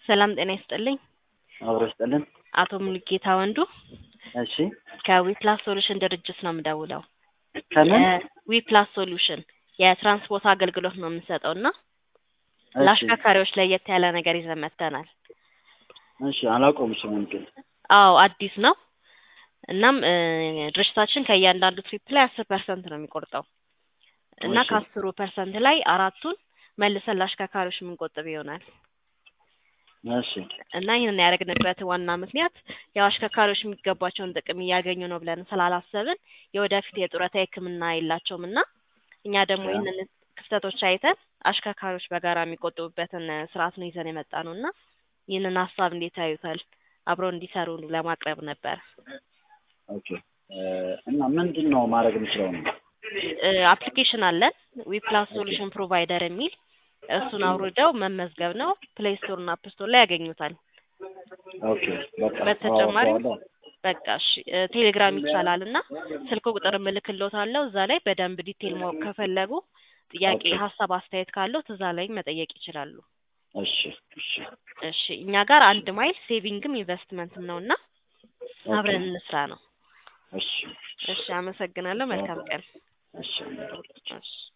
ሰላም ጤና ይስጥልኝ። አብሮ ይስጥልን። አቶ ሙሉጌታ ወንዱ እሺ ከዊፕላስ ሶሉሽን ድርጅት ነው የምደውለው። ከምን ዊፕላስ ሶሉሽን የትራንስፖርት አገልግሎት ነው የምንሰጠው እና እሺ ለአሽከርካሪዎች ለየት ያለ ነገር ይዘን መጥተናል። እሺ አላውቀውም ስሙን ግን አዎ አዲስ ነው። እናም እ ድርጅታችን ከእያንዳንዱ ትሪፕ ላይ አስር ፐርሰንት ነው የሚቆርጠው እና እሺ ከአስሩ ፐርሰንት ላይ አራቱን መልሰን ለአሽከርካሪዎች የምንቆጥብ ይሆናል እሺ እና ይህንን ያደረግንበት ዋና ምክንያት ያው አሽከርካሪዎች የሚገባቸውን ጥቅም እያገኙ ነው ብለን ስላላሰብን የወደፊት የጡረታ ሕክምና የላቸውም እና እኛ ደግሞ ያ ይህንን ክፍተቶች አይተን አሽከርካሪዎች በጋራ የሚቆጥቡበትን ስርዓት ነው ይዘን የመጣ ነው እና ይህንን ሀሳብ እንዴት ያዩታል? አብረው እንዲሰሩ ለማቅረብ ነበር። ኦኬ እ እና ምንድን ነው ማድረግ የምችለው ነው? አፕሊኬሽን አለን ዊፕላስ ኦኬ ሶሉሽን ፕሮቫይደር የሚል እሱን አውርደው መመዝገብ ነው። ፕሌይ ስቶር እና አፕ ስቶር ላይ ያገኙታል። ኦኬ በቃ በተጨማሪም አወርደዋለሁ። በቃ እሺ እ ቴሌግራም ይቻላል እና ስልክ ቁጥር እልክልዎታለሁ። እዛ ላይ በደንብ ዲቴል ማወቅ ከፈለጉ ጥያቄ፣ ኦኬ ሀሳብ፣ አስተያየት ካለዎት እዛ ላይ መጠየቅ ይችላሉ። እሺ እሺ እሺ እኛ ጋር አንድ ማይል ሴቪንግም ኢንቨስትመንትም ነው እና ኦኬ አብረን እንስራ ነው። እሺ እሺ አመሰግናለሁ። መልካም ቀን። እሺ እሺ